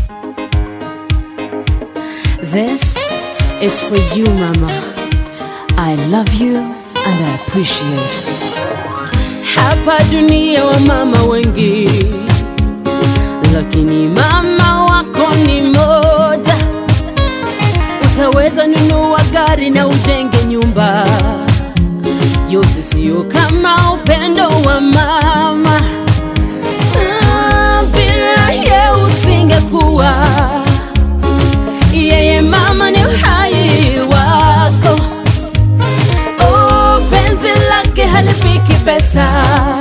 This is for you, Mama. I love you and I appreciate you. Hapa dunia wa mama wengi, lakini mama wako ni moja. Utaweza nunua gari na ujenge nyumba, yote siyo kama upendo wa mama. Ah, Bila ye usingekuwa yeye mama ni uhai wako. Oh, penzi lake halipiki pesa.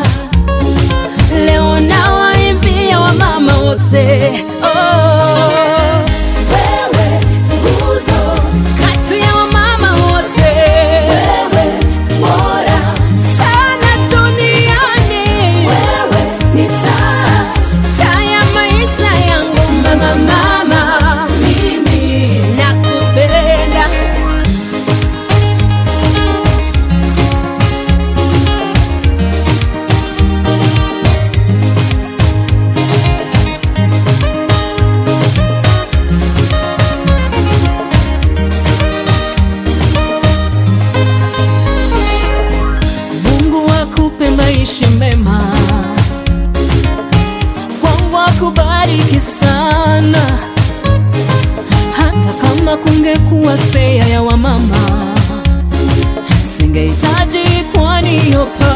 Leo nawaimbia wamama wote. Oh, wewe nguzo kati ya wamama wote. Wewe bora sana duniani. Wewe ni taa, taa ya maisha yangu mama, mama. Mimi nakupenda. Mungu akupe maisha mema, Mungu akubariki sana. Hata kama kungekuwa spea ya wamama, singehitaji kwani yopa